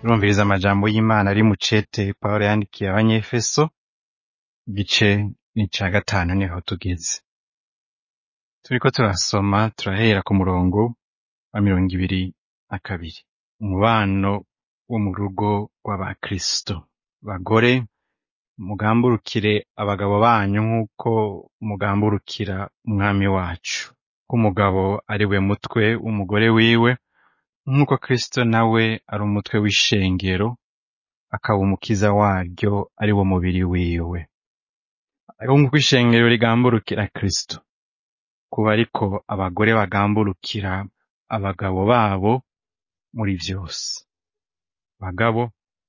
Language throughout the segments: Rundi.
turumviriza amajambo y'Imana ari mu cete Pawulo yandikiye Abanyefeso, igice ni ica gatanu niho tugeze. Turiko turasoma turahera ku murongo wa mirongo ibiri na kabiri. Umubano wo mu rugo rw'abakristo. Bagore, mugamburukire abagabo banyu nk'uko mugamburukira umwami wacu. Ko umugabo ari we mutwe w'umugore wiwe, nk'uko Kristo nawe ari umutwe w'ishengero, akaba umukiza waryo ari wo mubiri wiwe. Ariko nk'uko ishengero rigamburukira Kristo, kuba ariko abagore bagamburukira abagabo babo muri vyose. Bagabo,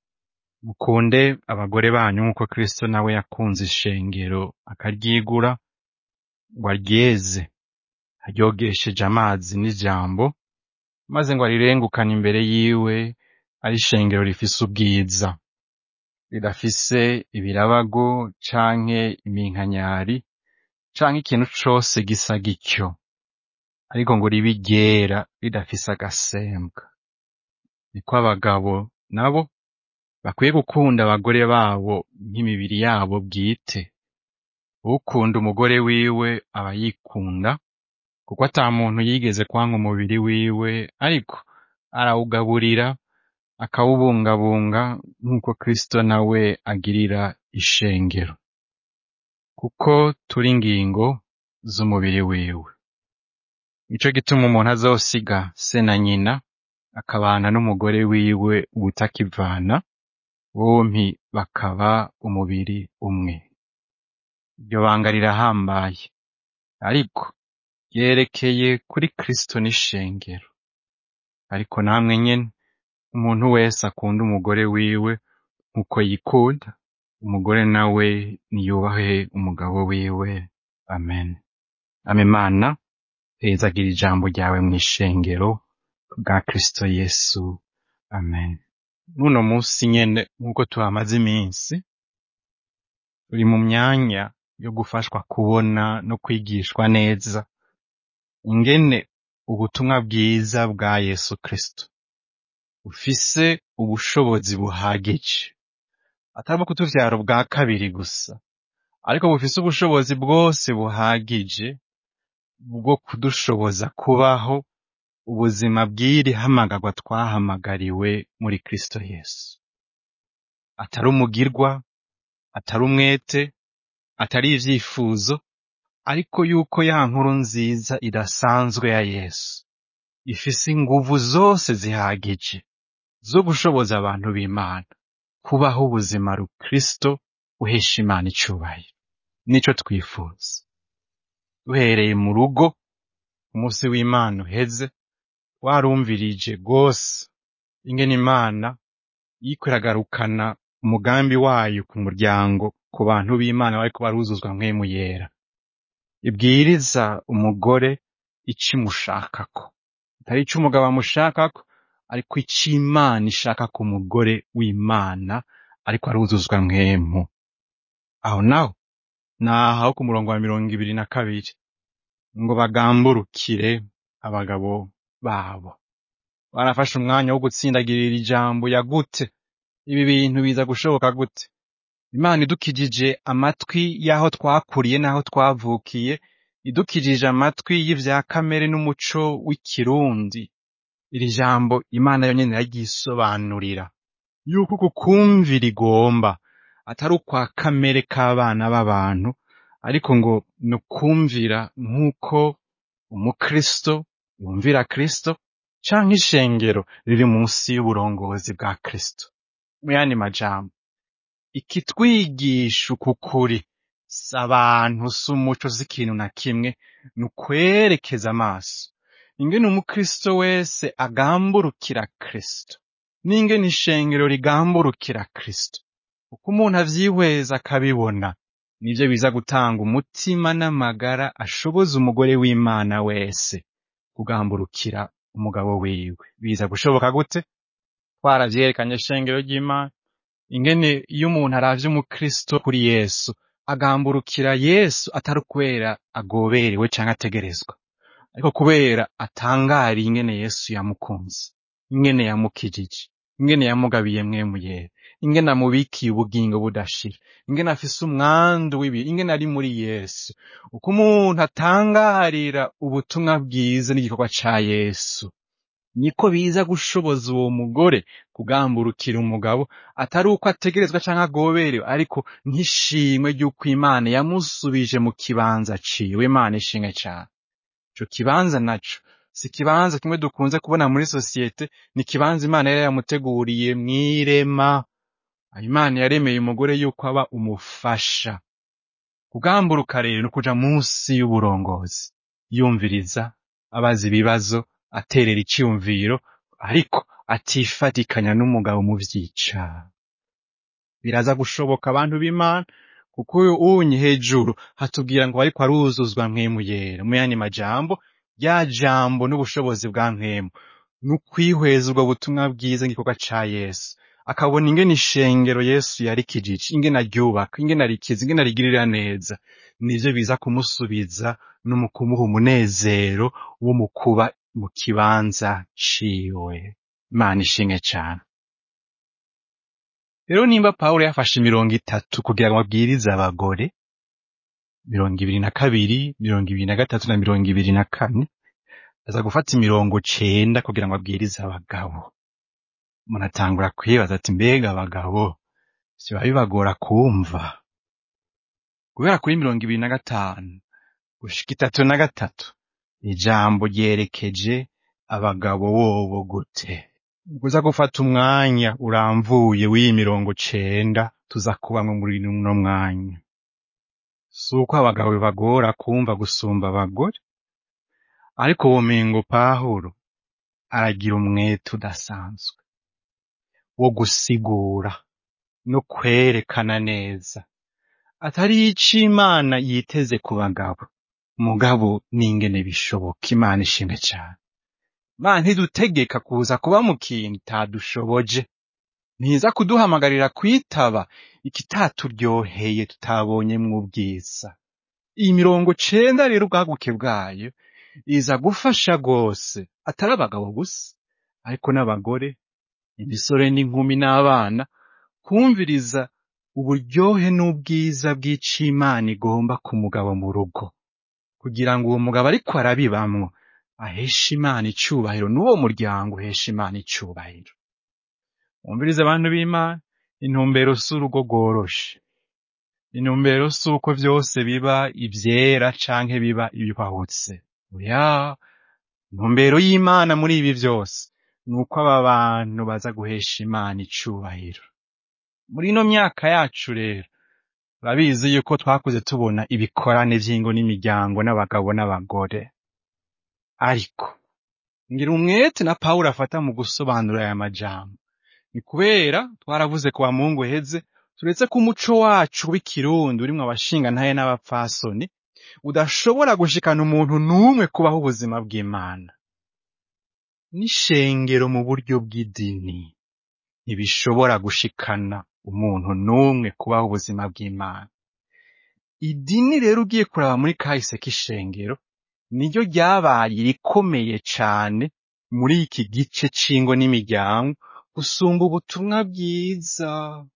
mukunde abagore banyu nk'uko Kristo nawe yakunze ishengero akaryigura, ngo aryeze, aryogesheje amazi n'ijambo, maze ngo arirengukane imbere yiwe ari ishengero rifise ubwiza, ridafise ibirabago canke iminkanyari, canke ikintu cose gisa gityo, ariko ngo ribe iryera ridafise agasembwa. Niko abagabo nabo bakwiye gukunda abagore babo nk'imibiri yabo bwite. Ukunda umugore wiwe aba yikunda, kuko ata muntu yigeze kwanka umubiri wiwe, ariko arawugaburira, akawubungabunga nk'uko Kristo nawe agirira ishengero. Kuko turi ingingo z'umubiri wiwe. Nico gituma umuntu azosiga se na nyina, akabana n'umugore wiwe ubutakivana, bompi bakaba umubiri umwe. Iryo banga rirahambaye, ariko ryerekeye kuri Kristo n'ishengero. Ariko namwe nyene, umuntu wese akunda umugore wiwe nk'uko yikunda, umugore nawe niyubahe umugabo wiwe. Amen. Ame Mana, hezagira ijambo ryawe mw'ishengero bwa Kristo Yesu. Amen. N'uno musi nyene nk'uko tuhamaze iminsi, turi mu myanya yo gufashwa kubona no kwigishwa neza ingene ubutumwa bwiza bwa Yesu Kristo bufise ubushobozi buhagije, atari ubwo kutuvyara ubwa kabiri gusa, ariko bufise ubushobozi bwose buhagije bwo kudushoboza kubaho ubuzima bw'iri hamagarwa twahamagariwe muri Kristo Yesu. Atari umugirwa, atari umwete, atari ivyifuzo, ariko yuko ya nkuru nziza idasanzwe ya Yesu ifise inguvu zose zihagije zo gushoboza abantu b'Imana kubaho ubuzima rukristo uhesha Imana icubahiro. Nico twifuza. Duhereye mu rugo, umunsi w'Imana uheze, warumvirije rwose ingene Imana iriko iragarukana umugambi wayo ku muryango, ku bantu b'Imana bariko baruzuzwa mpwemu yera. Ibwiriza umugore ico imushakako. Atari ico umugabo amushakako, ariko ico Imana ishaka ku mugore w'Imana ariko aruzuzwa mpwemu. Aho naho, naho ku murongo wa mirongo ibiri na kabiri, ngo bagamburukire abagabo babo. Barafashe umwanya wo gutsindagirira ijambo yagute. Ibi bintu biza gushoboka gute? Imana idukijije amatwi y'aho twakuriye n'aho twavukiye, idukijije amatwi y'ivya kamere n'umuco w'ikirundi. Iri jambo Imana yonyene iraryisobanurira. Yuko uku kumvira igomba atari ukwa kamere k'abana b'abantu, ariko ngo ni ukumvira nk'uko umukristo yumvira Kristo, canke ishengero riri munsi y'uburongozi bwa Kristo. Mu yandi majambo, ikitwigisha uku kuri si abantu, si umuco, si ikintu na kimwe, ni ukwerekeza amaso ingene umukristo wese agamburukira Kristo, n'ingene ishengero rigamburukira Kristo. Uko umuntu avyihweza akabibona, nivyo biza gutanga umutima n'amagara ashoboza umugore w'Imana wese kugamburukira umugabo wiwe. Biza gushoboka gute? Twaravyerekanye ishengero ry'Imana, ingene iyo umuntu aravye umukristo kuri Yesu, agamburukira Yesu atari kubera agoberewe canke ategerezwa, ariko kubera atangariye ingene Yesu yamukunze, ingene yamukijije, ingene yamugabiye mwemu yera ingene amubikiye ubugingo budashira ingene afise umwandu w'ibihe ingene ari muri yesu uko umuntu atangarira ubutumwa bwiza n'igikorwa ca yesu niko biza gushoboza uwo mugore kugamburukira umugabo atari uko ategerezwa canke agoberewe ariko nk'ishimwe ry'uko imana yamusubije mu kibanza ciwe imana ishimwe cane ico kibanza naco si ikibanza kimwe dukunze kubona muri sosiyete ni ikibanza imana yari yamuteguriye mw'irema imana yaremeye umugore yuko aba umufasha kugamburuka rero ni ukuja munsi y'uburongozi yumviriza abaza ibibazo aterera iciyumviro ariko atifatikanya n'umugabo mu vyica biraza gushoboka abantu b'imana kuko uyu unyi hejuru hatubwira ngo ariko aruzuzwa mwemu yera mu yandi majambo rya jambo n'ubushobozi bwa mwemu ni ukwihweza ubwo butumwa bwiza n'igikorwa ca yesu akabona ingene ishengero yesu yarikijije ingene aryubaka ingene arikiza ingene arigirira neza nivyo biza kumusubiza no mu kumuha umunezero wo mu kuba mu kibanza ciwe imana ishimwe cane rero nimba pawulo yafashe imirongo itatu kugira ngo abwirize abagore mirongo ibiri na kabiri mirongo ibiri na gatatu na mirongo ibiri na kane aza gufata imirongo cenda kugira ngo abwirize abagabo umuntu atangura kwibaza ati mbega abagabo siba bibagora kumva guhera kuri mirongo ibiri na gatanu gushika itatu na gatatu ijambo ryerekeje abagabo bobo gute uza gufata umwanya uramvuye w'iyi mirongo cenda tuza kubamwe muri uno mwanya si uko abagabo bibagora kumva gusumba abagore ariko womengo pahuro aragira umwete udasanzwe wo gusigura no kwerekana neza atari ico imana yiteze ku bagabo mugabo n'ingene bishoboka imana ishimwe cane imana ntidutegeka kuza kuba mu kintu itadushoboje ntiza kuduhamagarira kwitaba ikitaturyoheye tutabonyemwo ubwiza iyi mirongo cenda rero ubwaguke bwayo iza gufasha rwose atari abagabo gusa ariko n'abagore imisore n'inkumi n'abana kumviriza uburyohe n'ubwiza bw'icimana igomba ku mugabo mu rugo kugira ngo uwo mugabo ariko arabibamwo aheshe imana icubahiro n'uwo muryango uheshe imana icubahiro wumvirize abantu b'imana intumbero si urugo rworoshe intumbero si uko vyose biba ivyera canke biba ibihwahutse oya intumbero y'imana muri ibi vyose ni uko aba bantu baza guhesha imana icubahiro muri ino myaka yacu rero urabizi yuko twakuze tubona ibikorane vy'ingo n'imiryango n'abagabo n'abagore ariko ngira umwete na pawulo afata mu gusobanura aya majambo ni kubera twaravuze ku bamungu heze turetse ko umuco wacu w'ikirundi urimwo abashinga ntaye n'abapfasoni udashobora gushikana umuntu n'umwe kubaho ubuzima bw'imana n'ishengero mu buryo bw'idini ntibishobora gushikana umuntu n'umwe kubaho ubuzima bw'imana idini rero ugiye kuraba muri kahise k'ishengero niryo ryabaye irikomeye cane muri iki gice c'ingo n'imiryango gusumba ubutumwa bwiza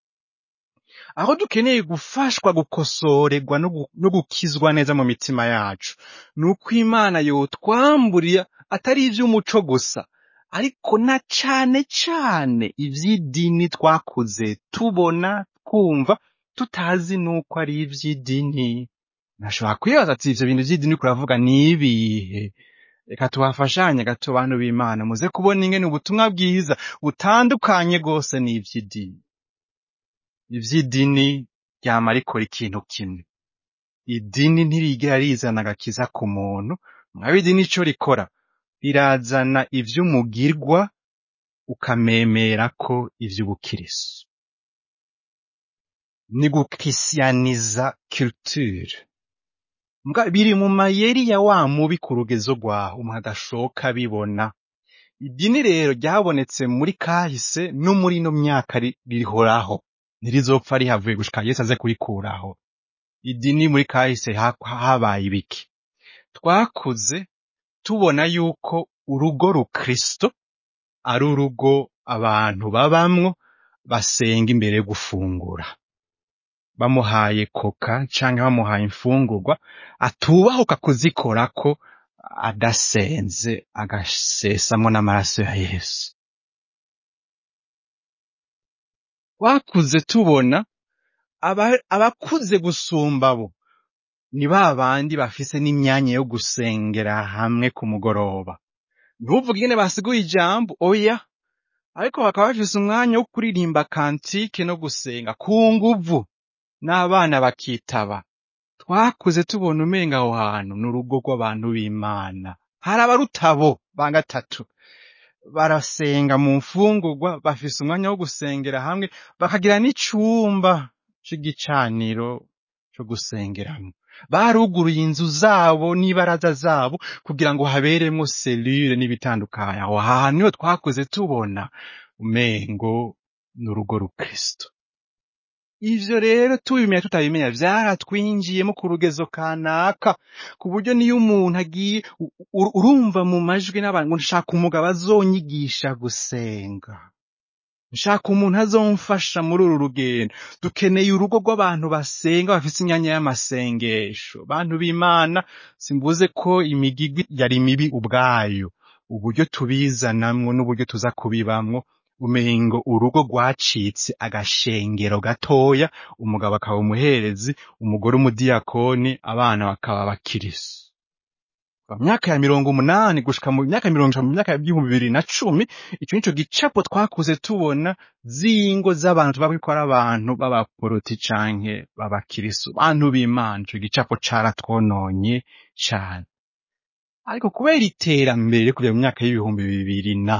aho dukeneye gufashwa gukosorerwa no gu- no gukizwa neza mu mitima yacu ni uko imana yotwamburira atari ivy'umuco gusa ariko na cane cane ivy'idini twakuze tubona twumva tutazi nuko ari ivy'idini nashobora kwibaza ati ivyo bintu vy'idini uriko uravuga ni ibihe reka tubafashanye gato bantu b'imana muze kubona ingene ubutumwa bwiza butandukanye rwose n'ivy'idini ivy'idini ryama rikora ikintu kimwe idini ntirigera rizana agakiza ku muntu mwaba idini ico rikora rirazana ivy'umugirwa ukamemerako ivy'ubukirisu ni gukristianiza culture Mbwa biri mu mayeri ya wa mubi ku rugezo rwaho umuntu adashoka abibona idini rero ryabonetse muri kahise no muri ino myaka ri- rihoraho ntirizopfa rihavuye gushika yesu aze kurikuraho idini muri kahise ha- habaye ibiki twakuze tubona yuko urugo rukristo ari urugo abantu babamwo basenga imbere yo gufungura bamuhaye koka canke bamuhaye imfungurwa atubahuka kuzikorako adasenze agasesamwo n'amaraso ya yesu twakuze tubona aba- abakuze gusumba bo ni ba bandi bafise n'imyanya yo gusengera hamwe ku mugoroba ntuvuge ingene basiguye ijambo oya ariko bakaba bafise umwanya wo kuririmba kantike no gusenga ku nguvu n'abana bakitaba twakuze tubona umenga aho hantu ni urugo rw'abantu b'imana hari abarutabo ba gatatu barasenga mu mfungurwa bafise umwanya wo gusengera hamwe bakagira n'icumba c'igicaniro co gusengeramwo baruguruye inzu zabo n'ibaraza zabo kugira ngo haberemwo selire n'ibitandukanye aho hantu niho twakuze tubona umengo ni urugo rukristo ivyo rero tubimenya tutabimenya vyaratwinjiyemo ku rugezo kanaka ku buryo niyo umuntu agiye u- u- urumva mu majwi n'abantu ngo nshaka umugabo azonyigisha gusenga nshaka umuntu azomfasha muri uru rugendo dukeneye urugo rw'abantu basenga bafise imyanya y'amasengesho bantu b'imana simvuze ko imigigwi yari mibi ubwayo uburyo tubizanamwo n'uburyo tuza kubibamwo umengo urugo rwacitse agashengero gatoya umugabo akaba umuherezi umugore umudiyakoni abana bakaba abakirisu mu myaka ya mirongo umunani gushika mu myaka mirongo ijana mu myaka y'ibihumbi bibiri na cumi ico nico gicapo twakuze tubona z'ingo z'abantu tuba ko ari abantu b'abaporoti canke b'abakirisu bantu b'imana ico gicapo caratwononye cane ariko kubera iterambere kugera mu myaka y'ibihumbi bibiri na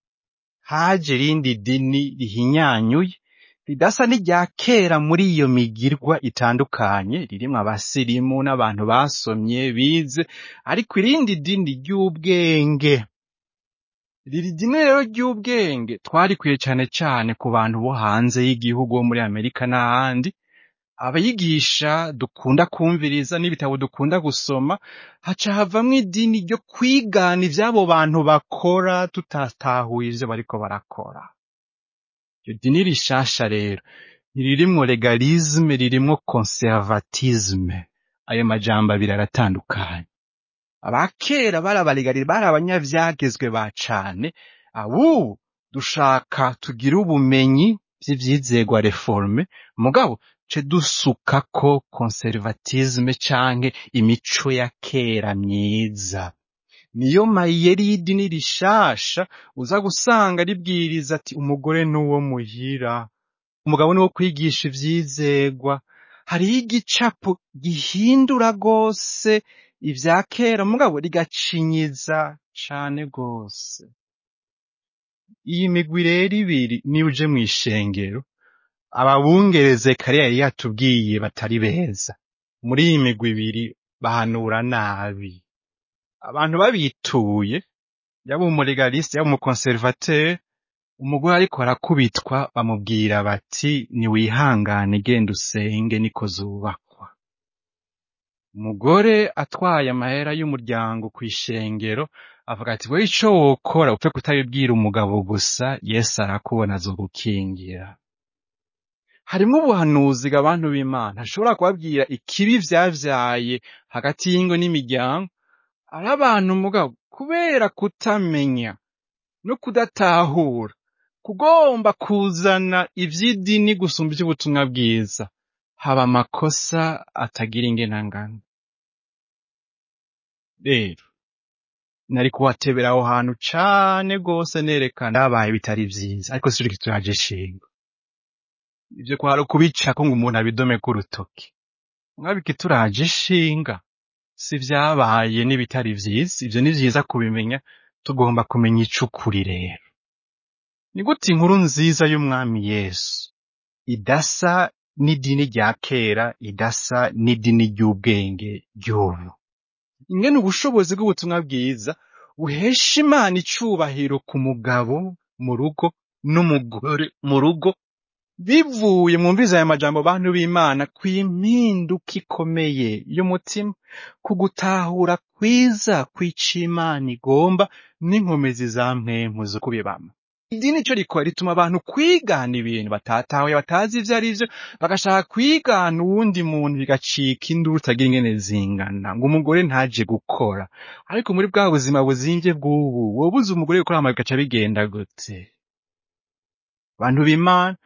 haje rindi dini rihinyanyuye ridasa n'irya kera muri iyo migirwa itandukanye ririmwo abasirimu n'abantu basomye bize ariko irindi dini ry'ubwenge riri dini rero ry'ubwenge twarikwiye cane cane ku bantu bo hanze y'igihugu bo muri amerika n'ahandi abayigisha dukunda kumviriza n'ibitabo dukunda gusoma haca havamwo idini ryo kwigana ivy'abo bantu bakora tutatahuye ivyo bariko barakora iryo dini rishasha rero ntiririmwo legalisme ririmwo conservatisme ayo majambo abiri aratandukanye abakera bari abalegali bari abanyavyagezwe ba cane abubu dushaka tugire ubumenyi vy'ivyizegwa reforme mugabo ce dusukako conservatisme canke imico ya kera myiza niyo mayeri y'idini rishasha uza gusanga ribwiriza ati umugore n'uwo muhira umugabo ni wo kwigisha ivyizegwa hariho igicapo gihindura rwose ivya kera mugabo rigacinyiza cane rwose iyi migwi rero ibiri niyo uje mw'ishengero ababungereze kare yari yatubwiye batari beza muri iyi migwi ibiri bahanura nabi abantu babituye yaba umulegaliste yaba umukonservateur umugore ariko arakubitwa bamubwira bati niwihangane genda usenge niko zubakwa umugore atwaye amahera y'umuryango kw'ishengero avuga ati we ico wokora upfe kutabibwira umugabo gusa yesu arakubona azogukingira harimwo ubuhanuzi abantu b'imana ashobora kubabwira ikibi vyavyaye hagati y'ingo n'imiryango ari abantu mugabo kubera kutamenya no kudatahura kugomba kuzana ivy'idini gusumba ivy'ubutumwa bwiza haba amakosa atagira ingenangano rero nari kuhatebera aho hantu cane rwose nerekana habaye bitari vyiza ariko sico kituraje ishinga ivyo kwari ukubicako ngo umuntu abidomeko urutoki mwaba ikituraje ishinga si vyabaye n'ibitari vyiza ivyo ni vyiza kubimenya tugomba kumenya icukuri rero ni gute inkuru nziza y'umwami yesu idasa n'idini rya kera idasa n'idini ry'ubwenge ry'ubu ingene ubushobozi bw'ubutumwa bwiza buhesha imana icubahiro ku mugabo mu rugo n'umugore mu rugo bivuye mwumviza aya majambo bantu b'imana kw'impinduka ikomeye y'umutima ku gutahura kwiza kw'ico imana igomba n'inkomezi za mpwemu zo kubibama idini ico rikora rituma abantu kwigana ibintu batatahuye batazi ivyo ari vyo bagashaka kwigana uwundi muntu bigacika induru utagira ingene zingana ngo umugore ntaje gukora ariko muri bwa buzima buzimvye bw'ubu wobuze umugore gukora hama bigaca bigenda gute bantu b'imana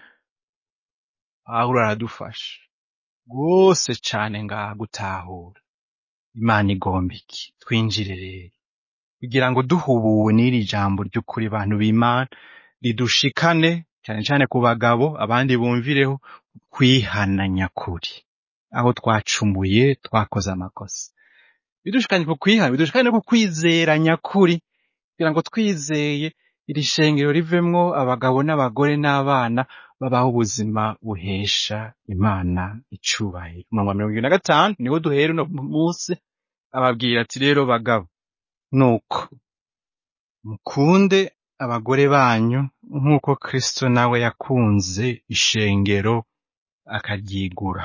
pawulo aradufasha rwose cane ngaha gutahura imana igomba iki twinjire rero kugira ngo duhubuwe n'iri jambo ry'ukuri bantu b'imana ridushikane cane cane ku bagabo abandi bumvireho kwihana nyakuri aho twacumuye twakoze amakosa bidushikanye ku kwihana bidushikane no ku kwizera nyakuri kugira ngo twizeye iri shengero rivemwo abagabo n'abagore n'abana babaho ubuzima buhesha imana icubahiro umurongo wa mirongo ibiri na gatanu niho duhera uno munsi ababwira ati rero bagabo nuko mukunde abagore banyu nk'uko kristo nawe yakunze ishengero akaryigura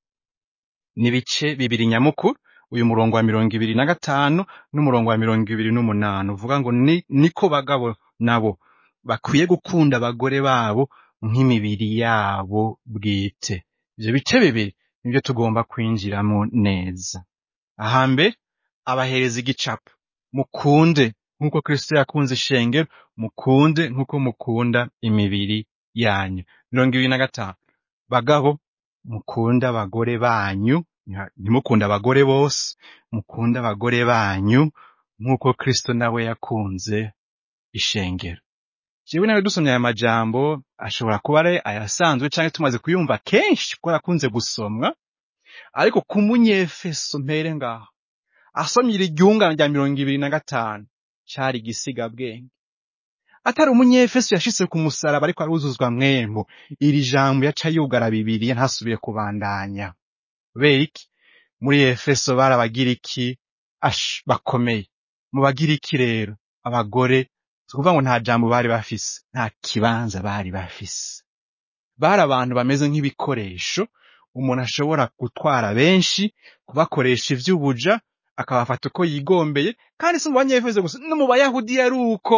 n'ibice bibiri nyamukuru uyu murongo wa mirongo ibiri na gatanu n'umurongo wa mirongo ibiri n'umunani uvuga ngo ni niko bagabo nabo bakwiye gukunda abagore babo nk'imibiri yabo bwite ivyo bice bibiri nivyo tugomba kwinjiramo neza ahambere abahereza igicapo mukunde nk'uko kristo yakunze ishengero mukunde nk'uko mukunda imibiri yanyu mirongo ibiri na gatanu bagabo mukunde abagore banyu Ntiha- ntimukunde abagore bose mukunde abagore banyu nk'uko kristo nawe yakunze ishengero jewe nawe dusomye aya majambo ashobora kuba ari ayasanzwe canke tumaze kuyumva kenshi kuko yakunze gusomwa ariko ku munyefeso mpere ngaho asomye iri ryungane rya mirongo ibiri na gatanu cari igisigabwenge atari umunyefeso yashitse ku musaraba ariko aruzuzwa mwembo iri jambo yaca yugara bibiriya ntasubire kubandanya kubera iki muri efeso barabagira iki ash bakomeye mu bagira iki rero abagore si ukuvuga ngo nta jambo bari bafise nta kibanza bari bafise bari abantu bameze nk'ibikoresho umuntu ashobora gutwara benshi kubakoresha ivy'ubuja akabafata uko yigombeye kandi si mu banyefeso gusa no mu bayahudi yari uko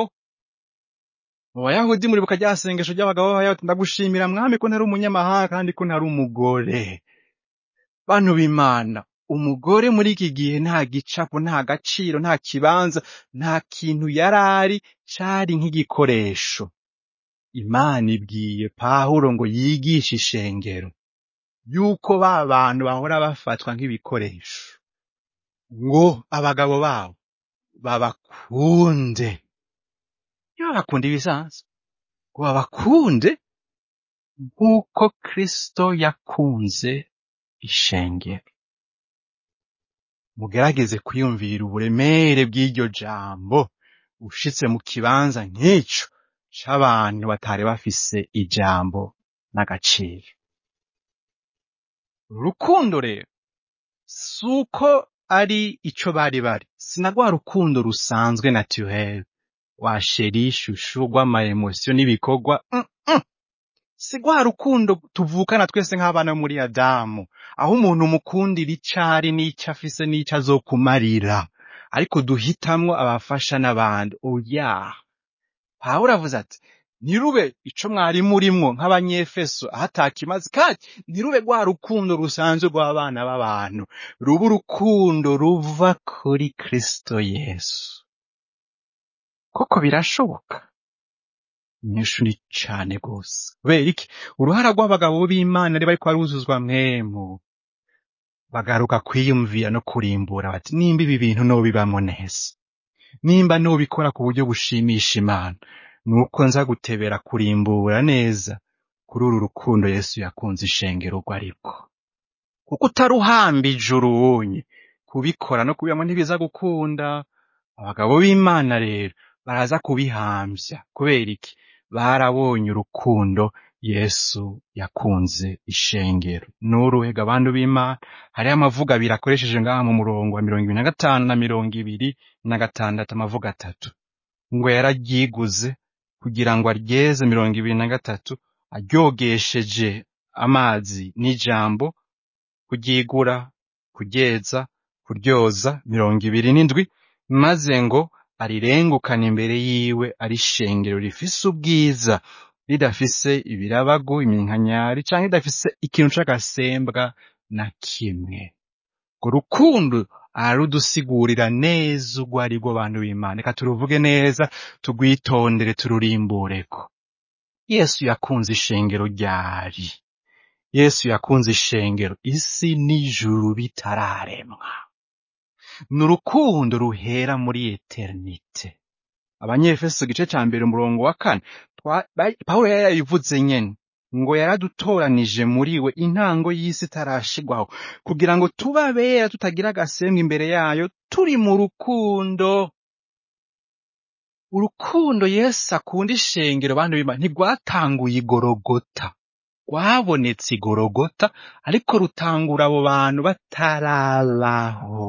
mu bayahudi muribuka rya sengesho ry'abagabo b'abayahudi ndagushimira mwami ko ntari umunyamahanga kandi ko ntari umugore bantu b'imana umugore muri iki gihe nta gicapo nta gaciro nta kibanza nta kintu yari ari cari nk'igikoresho imana ibwiye pawulo ngo yigishe ishengero yuko ba bantu bahora bafatwa nk'ibikoresho ngo abagabo babo babakunde iyo babakunda ibisanzwe ngo babakunde nk'uko kristo yakunze ishengero mugerageze kwiyumvira uburemere bw'iryo jambo ushitse mu kibanza nk'ico c'abantu batari bafise ijambo n'agaciro urukundo rero si uko ari ico bari bari sina rwa rukundo rusanzwe naturel wa sheri shushu rw'amaemosiyo n'ibikorwa mm -mm. si rwa rukundo tuvukana twese nk'abana bo muri adamu aho umuntu umukundira ico ari n'ico afise n'ico azokumarira ariko duhitamwo abafasha n'abandi oya pawulo avuze ati ntirube ico mwari murimwo nk'abanyefeso aho atakimaze kandi ntirube rwa rukundo rusanzwe rw'abana b'abantu ruba urukundo ruva kuri kristo yesu koko birashoboka inyishu ni cane gose kubera iki uruhara rw'abagabo b'imana ari bariko baruzuzwa mwemu bagaruka kwiyumvira no kurimbura bati nimba ibi bintu nobibamwo neza nimba nobikora ku buryo bushimisha imana nuko nza gutebera kurimbura neza kuri uru rukundo yesu yakunze ishengero urwo ariko kuko utaruhambije urubunye kubikora no kubibamwo ntibiza gukunda abagabo b'imana rero baraza kubihambya kubera iki barabonye urukundo yesu yakunze ishengero n'uruhega abantu b'imana hariho amavuga abiri akoresheje ngaha mu murongo wa mirongo ibiri na gatanu na mirongo ibiri na gatandatu amavuga atatu ngo yararyiguze kugira ngo aryeze mirongo ibiri na gatatu aryogesheje amazi n'ijambo kuryigura kuryeza kuryoza mirongo ibiri n'indwi maze ngo arirengukana imbere yiwe ari ishengero rifise ubwiza ridafise ibirabagu iminkanyari canke ridafise ikintu c'agasembwa na kimwe urwo rukundo ararudusigurira neza urwo ari rwo bantu b'imana reka turuvuge neza tugwitondere tururimbureko yesu yakunze ishengero ryari yesu yakunze ishengero isi n'ijuru bitararemwa ni urukundo ruhera muri eternite abanyefeso igice ca mbere umurongo wa kane twa- ba- pawulo yari yabivuze nyene ngo yaradutoranije muri we intango y'isi itarashigwaho kugira ngo tube abera tutagira agasembwa imbere yayo turi mu rukundo urukundo yesu akunda ishengero bantu b'imana ntirwatanguye igorogota rwabonetse igorogota ariko rutangura abo bantu batarabaho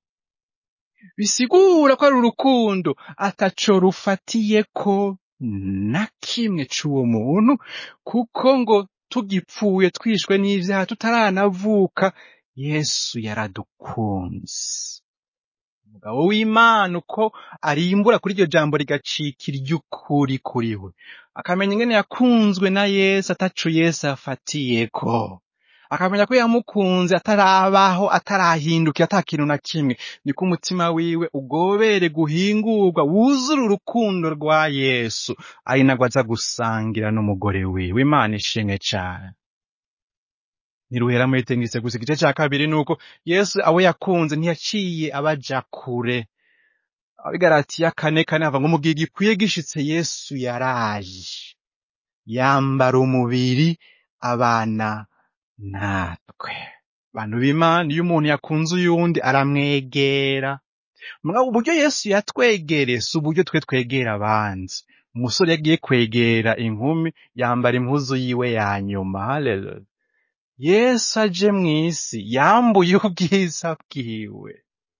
bisigura ko ari urukundo ataco rufatiyeko na kimwe c'uwo muntu kuko ngo tugipfuye twishwe n'ivyaha tutaranavuka yesu yaradukunze umugabo w'imana uko arimbura kuri iryo jambo rigacika iry'ukuri kuri we akamenya ingene yakunzwe na yesu ataco yesu afatiyeko akamenya ko yamukunze atarabaho atarahinduka ata kintu na kimwe niko umutima wiwe ugobere guhingurwa wuzura urukundo rwa yesu ari nagwo aza gusangira n'umugore wiwe imana ishimwe cane ntiruhera muri tengise gusa igice ca kabiri nuko yesu abo yakunze ntiyaciye abaja kure abigaratiya kane kane hava ngo mu gihe gikwiye gishitse yesu yaraje yambara umubiri abana natwe bantu b'imana iyo umuntu yakunze uyundi aramwegera mugabo uburyo yesu yatwegereye si uburyo twe twegera abandi umusore yagiye kwegera inkumi yambara impuzu yiwe ya nyuma haleluya yesu aje mw'isi yambuye ubwiza bwiwe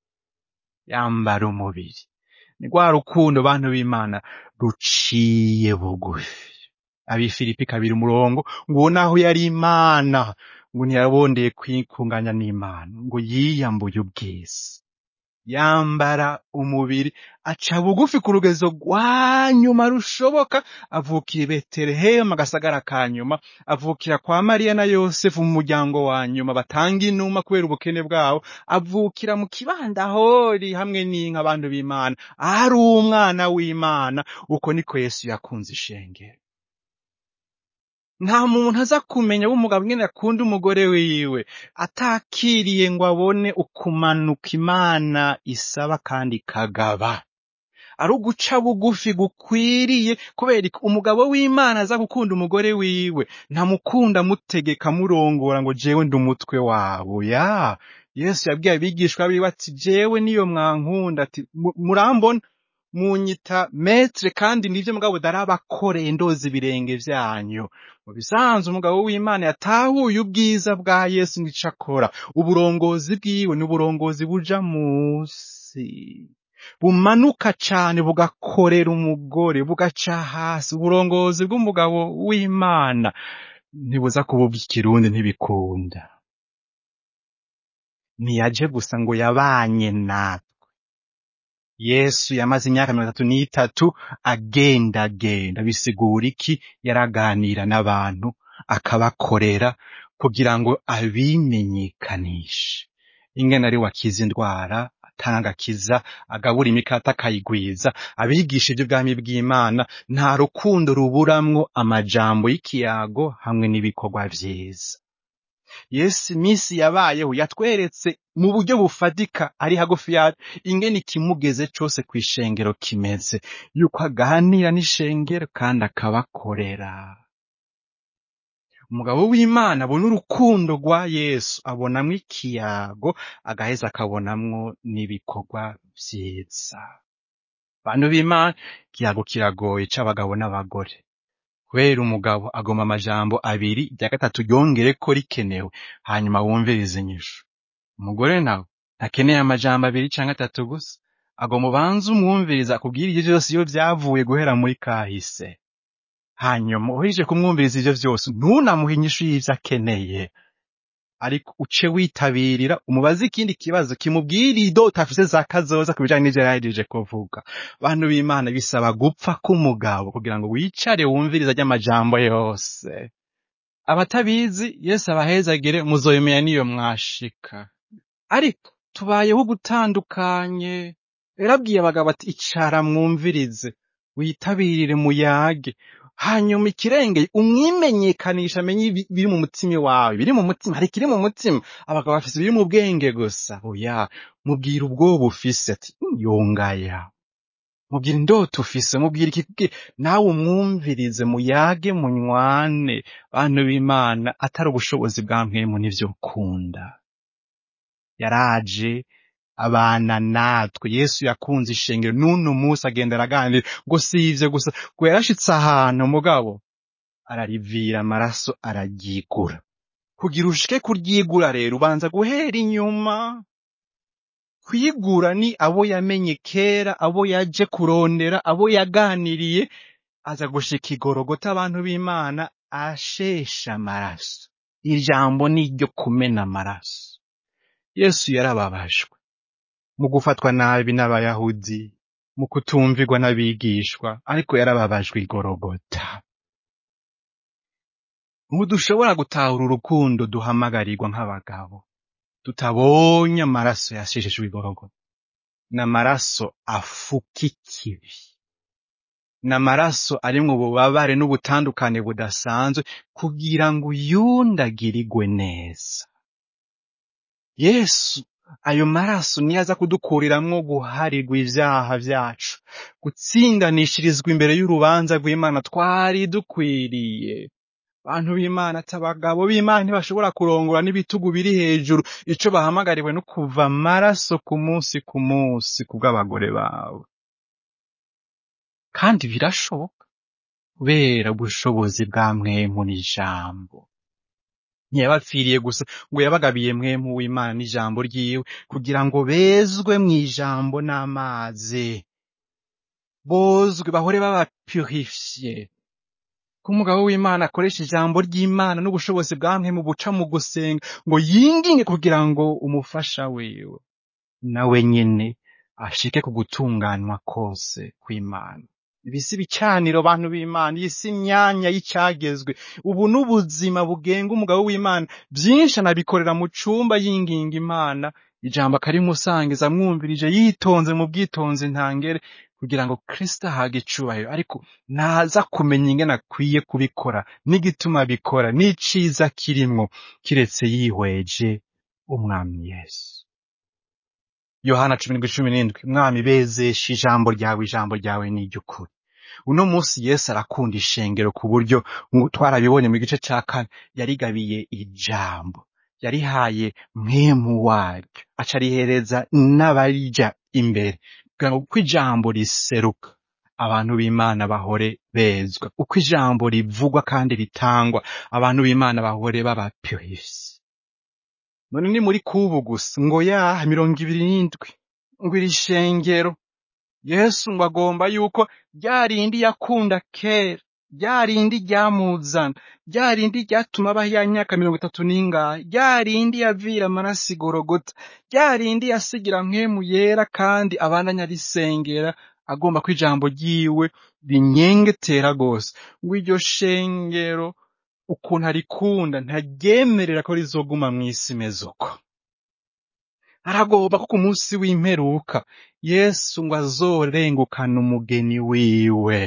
yambara umubiri ni rwa rukundo bantu b'imana ruciye bugufi abifilipi kabiri umurongo ngo uwo naho yari imana ngo ntiyabondeye kwikunganya n'imana ngo yiyambuye ubwiza yambara umubiri aca bugufi ku rugezo rwa nyuma rushoboka avukira i betelehemu agasagara ka nyuma avukira kwa mariya na yosefu mu muryango wa nyuma batanga inuma kubera ubukene bwabo avukira mu kibandahori hamwe n'inka abantu b'imana ari umwana w'imana uko niko yesu yakunze ishengero nta muntu aza kumenya w'umugabo nyine akunda umugore wiwe atakiriye ngo abone ukumanuka imana isaba kandi ikagaba ari uguca bugufi gukwiriye kubera ko umugabo w'imana aza gukunda umugore wiwe ntamukunda amutegeka amurongora ngo jewe ndi umutwe wabo ya yesu yabwiye abigishwa biwe ati jewe niyo mwankunda ati "Mu- murambona munyita metre kandi nivyo mugabo darabakoreye ndoza ibirenge vyanyu mu bisanzwe umugabo w'imana yatahuye ubwiza bwa yesu ngico akora uburongozi bwiwe ni uburongozi buja musi bumanuka cane bugakorera umugore bugaca hasi uburongozi bw'umugabo w'imana ntibuza kuba ubw'ikirundi ntibikunda ntiyaje gusa ngo yabanye natwe yesu yamaze imyaka mirongo itatu n'itatu agendagenda bisigura iki yaraganira n'abantu akabakorera kugira ngo abimenyekanishe ingene ari wakiza indwara atanga akiza agabura imikate akayigwiza abigisha iby'ubwami bw'imana nta rukundo ruburamwo amajambo y'ikiyago hamwe n'ibikorwa vyiza yesu iminsi yabayeho yatweretse mu buryo bufatika ari hagufi yacu ingene ikimugeze cose kw'ishengero kimeze yuko aganira n'ishengero kandi akabakorera umugabo w'imana abona urukundo rwa yesu abonamwo ikiyago agaheza akabonamwo n'ibikorwa vyiza bantu b'imana ikiyago kiragoye c'abagabo n'abagore kubera umugabo agoma amajambo abiri irya gatatu ryongere ko rikenewe hanyuma wumvirize inyishu umugore nawe ntakeneye amajambo abiri canke atatu gusa agomba ubanze umwumviriza akubwira ivyo vyose iyo vyavuye guhera muri kahise hanyuma uhejeje kumwumviriza ivyo vyose ntunamuhe inyishu y'ivyo akeneye ariko uce witabirira umubaze ikindi kibazo kimubwira idota afise za kazoza ku bijanye n'ivyo yarahejeje kuvuga bantu b'imana bisaba gupfa k'umugabo kugira ngo wicare wumviriza ry'amajambo yose abatabizi yesu abahezagire muzoyimenya niyo mwashika ariko tubayeho gutandukanye yarabwiye abagabo ati icara mwumvirize witabirire muyage hanyuma ikirengeye umwimenyekanisha amenye ibi- biri mu mutima wawe biri mu mutima hari ikiri mu mutima abagabo bafise ibiri mu bwenge gusa oya mubwira ubwoba ufise ati yongaya mubwira indoto ufise mubwira ikikubwira nawe umwumvirize muyage munywane bantu b'imana atari ubushobozi bwa mwemu n'ivyo ukunda yaraje abana natwe yesu yakunze ishengero n'uno munsi agenda araganira ngo si ivyo gusa ngo yarashitse ahantu mugabo ararivira amaraso araryigura kugira ushike kuryigura rero ubanza guhera inyuma kwigura ni abo yamenye kera abo yaje kurondera abo yaganiriye aza gushika igorogota abantu b'imana ashesha amaraso ijambo ni iryo kumena amaraso yesu yarababajwe mu gufatwa nabi n'abayahudi mu kutumvirwa n'abigishwa ariko yarababajwe igorogota ntidushobora gutahura urukundo duhamagarirwa nk'abagabo tutabonye amaraso yasheshejwe igorogota ni amaraso afuka ikibi ni amaraso arimwo ububabare n'ubutandukane budasanzwe kugira ngo uyundagirirwe neza yesu ayo maraso niyo aza kudukuriramwo guharirwa ivyaha vyacu gutsindanishirizwa imbere y'urubanza rw'imana twari dukwiriye bantu b'imana ati abagabo b'imana ntibashobora kurongora n'ibitugu biri hejuru ico bahamagariwe no kuva amaraso ku munsi ku munsi kubw'abagore babo kandi birashoboka kubera ubushobozi bwa mwemu n'ijambo ntiyabapfiriye gusa ngo yabagabiye mwemu w'imana n'ijambo ryiwe kugira ngo bezwe mu ijambo n'amazi bozwe bahore babapurifiye ko umugabo w'imana akoresha ijambo ry'imana n'ubushobozi bwa mwemu buca mu gusenga ngo yinginge kugira ngo umufasha wiwe nawe nyene ashike ku gutunganywa kose kw'imana ibisi bicaniro bantu b'imana iyi si imyanya y'icagezwe ubu n'ubuzima bugenga umugabo w'imana byinshi anabikorera mu cumba yinginga imana ijambo akarimusangiza amwumvirije yitonze mu bwitonzi ntangere kugira ngo kristo ahaga icubahiro ariko naza kumenya ingene akwiye kubikora n'igituma abikora n'iciza kirimwo kiretse yihweje umwami yesu yohana cumi n'indwi cumi n'indwi mwami bezesha ijambo ryawe ijambo ryawe ni iry'ukuri uno munsi yesu arakunda ishengero ku buryo ngu- twarabibonye mu gice ca kane yarigabiye ijambo yarihaye mwemu waryo aca arihereza n'abarija imbere kugira ngo uko ijambo riseruka abantu b'imana bahore bezwa uko ijambo rivugwa kandi ritangwa abantu b'imana bahore babapurisi none ni muri kubu gusa ngo yaha mirongo ibiri n'indwi ngo iri shengero yesu ngo agomba yuko rya rindi yakunda kera rya rindi ryamuzana rya rindi ryatuma abaho ya myaka mirongo itatu n'ingahe rya rindi yavira amaraso igorogota rya rindi yasigira mpwemu yera kandi abandanya arisengera agomba ko ijambo ryiwe rinyengetera rwose ngo iryo shengero ukuntu arikunda ntaryemerera ko rizoguma mw'isi imeze uko aragomba ko ku munsi w'imperuka yesu ngo azorengukana umugeni wiwe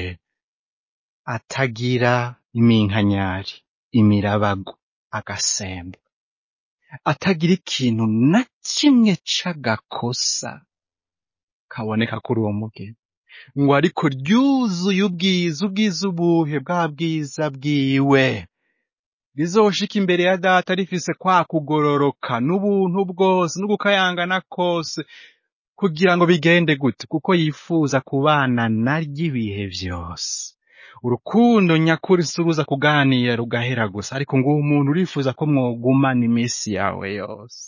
atagira iminkanyari imirabago agasembo atagira ikintu na kimwe c'agakosa kaboneka kuri uwo mugeni ngo ariko ryuzuye ubwiza ubwiza ubuhe bwa bwiza bwiwe rizoshika imbere ya data rifise kwa kugororoka n'ubuntu bwose n'ugukayangana kose kugira ngo bigende gute kuko yifuza kubana naryo ibihe vyose urukundo nyakuri si uruza kuganira rugahera gusa ariko ngo uwo muntu urifuza ko mwogumana iminsi yawe yose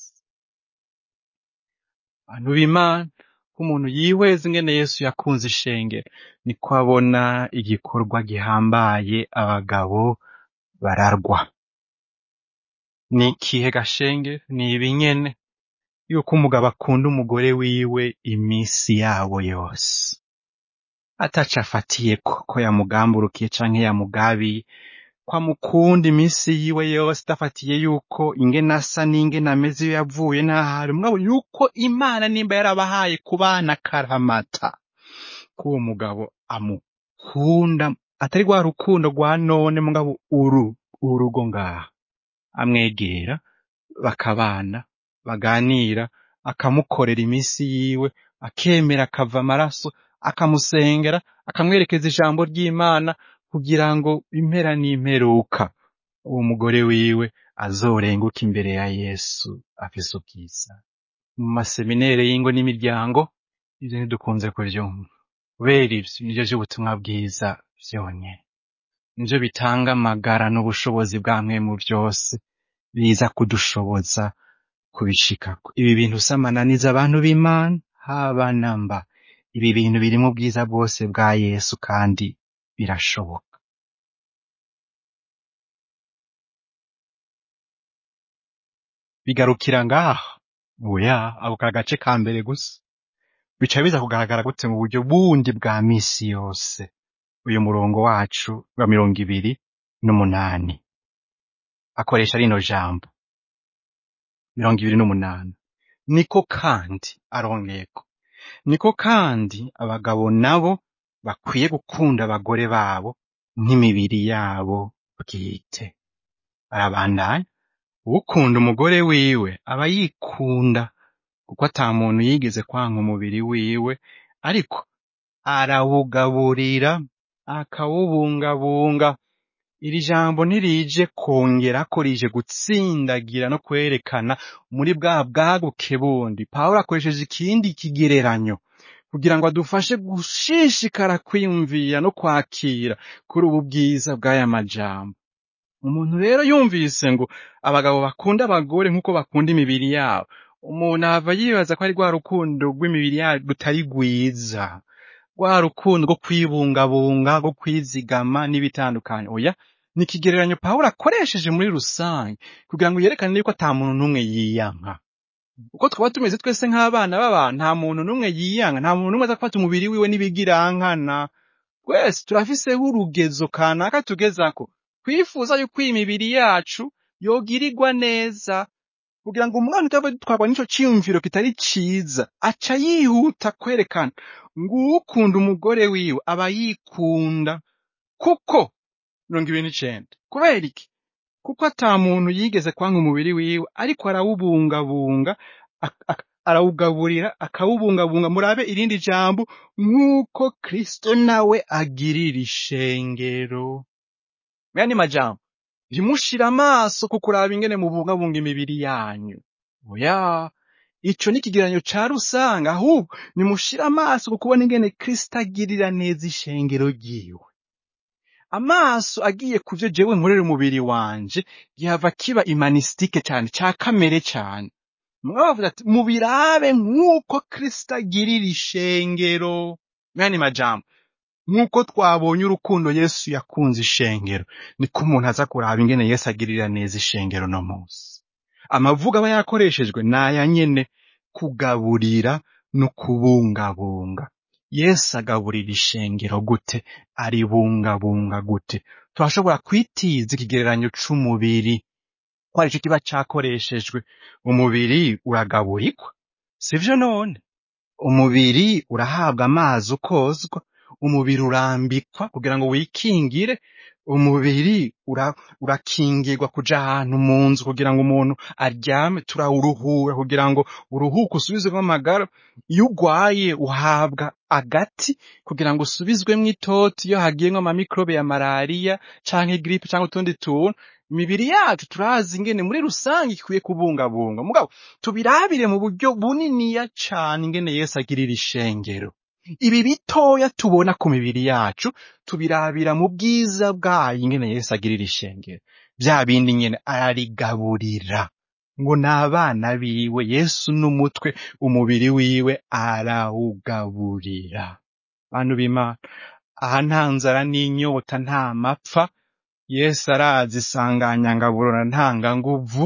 bantu b'imana ko umuntu yihweza ingene yesu yakunze ishengero niko abona igikorwa gihambaye abagabo bararwa ni ikihe gashenge ni ibinyene yuko umugabo akunda umugore wiwe iminsi yabo yose ataco afatiye ko ko yamugamburukiye canke yamugabiye ko amukunda iminsi yiwe yose adafatiye yuko ingene asa n'ingene ameze iyo yavuye n'ahari mugabo yuko imana nimba yarabahaye kubana akaramata ko uwo mugabo amukunda atari rwa rukundo rwa none mugabo uru urugo ngaha amwegera bakabana baganira akamukorera iminsi yiwe akemera akava amaraso akamusengera akamwerekeza ijambo ry'imana kugira ngo impera n'imperuka uwo mugore wiwe azorenguke imbere ya yesu afise ubwiza mu maseminere y'ingo n'imiryango ivyo ntidukunze kuvyumva kubera ivyo nivyo vy'ubutumwa bwiza vyonyene nivyo bitanga amagara n'ubushobozi bwamwe mu vyose biza kudushoboza kubishikako ibi bintu samananiza abantu b'imana haba namba ibi bintu birimwo ubwiza bwose bwa yesu kandi birashoboka bigarukira ngaha oya ako ka gace ka mbere gusa bica biza kugaragara gute mu buryo bundi bwa misi yose uyu murongo wacu wa mirongo ibiri n'umunani akoresha rino jambo mirongo ibiri n'umunani niko kandi arongeko niko kandi abagabo nabo bakwiye gukunda abagore babo nk'imibiri yabo bwite arabandanya ukunda umugore wiwe aba yikunda kuko ata muntu yigeze kwanka umubiri wiwe ariko arawugaburira akawubungabunga iri jambo ntirije kongera ko rije gutsindagira no kwerekana muri bwa bwaguke bundi pawulo akoresheje ikindi kigereranyo kugira ngo adufashe gushishikara kwiyumvira no kwakira kuri ubu bwiza bw'aya majambo umuntu rero yumvise ngo abagabo bakunda abagore nk'uko bakunda imibiri yabo umuntu ava yibaza ko ari rwa rukundo rw'imibiri yabo rutari rwiza rwa rukundo rwo kwibungabunga rwo kwizigama n'ibitandukanye oya ni ikigereranyo pawulo akoresheje muri rusange kugira ngo yerekane yuko ata muntu n'umwe yiyanka uko twaba tumeze twese nk'abana b'abantu nta muntu n'umwe yiyanka nta muntu n'umwe aza gufata umubiri wiwe n'ibigirankana twese turafiseho urugezo kanaka tugezako twifuza yuko iyi mibiri yacu yogirirwa neza kugira ngo umwana utava dutwarwa n'ico ciyumviro kitari ciza aca yihuta kwerekana ngo ukunda umugore wiwe aba yikunda kuko mirongo ibiri n'icenda kubera iki kuko ata muntu yigeze kwanga umubiri wiwe ariko arawubungabunga ak- ak- arawugaburira akawubungabunga murabe irindi jambo nk'uko kristo nawe agirira ishengero yani majambo ntimushire amaso ku kuraba ingene mubungabunga imibiri yanyu oya ico ni ikigereranyo ca rusange ahubwo nimushire amaso ku kubona ingene kristo agirira neza ishengero ryiwe amaso agiye ku vyo jewe nkorera umubiri wanje gihava kiba imanistike cane ca kamere cane mugabo bavuze ati mubirabe nk'uko kristo agirira ishengero yani majambo nk'uko twabonye urukundo yesu yakunze ishengero niko umuntu aza kuraba ingene yesu agirira neza ishengero no munsi amavuga aba yakoreshejwe ni aya nyene kugaburira no kubungabunga yesu agaburira ishengero gute aribungabunga gute turashobora kwitiza ikigereranyo c'umubiri ko arico kiba cakoreshejwe umubiri uragaburirwa sivyo none umubiri urahabwa amazi ukozwa umubiri urambikwa kugira ngo wikingire umubiri ura, urakingirwa kuja ahantu mu nzu kugira ngo umuntu aryame turawuruhura kugira ngo uruhuke usubizwemo amagara iyo ugwaye uhabwa agati kugira ngo usubizwemwo itoti iyo hagiyemwo amamikrobe ya malariya canke gripe canke utundi tuntu imibiri yacu turazi ingene muri rusange ikwiye kubungabunga mugabo tubirabire mu buryo buniniya cane ingene yesu agirira ishengero ibi bitoya tubona ku mibiri yacu tubirabira mu bwiza bwayo ingene yesu agirira ishengero vya bindi nyene ararigaburira ngo ni abana biwe yesu n'umutwe umubiri wiwe arawugaburira bantu b'imana aha nta nzara n'inyota nta mapfa yesu arazi isanganyangaburo na ntanganguvu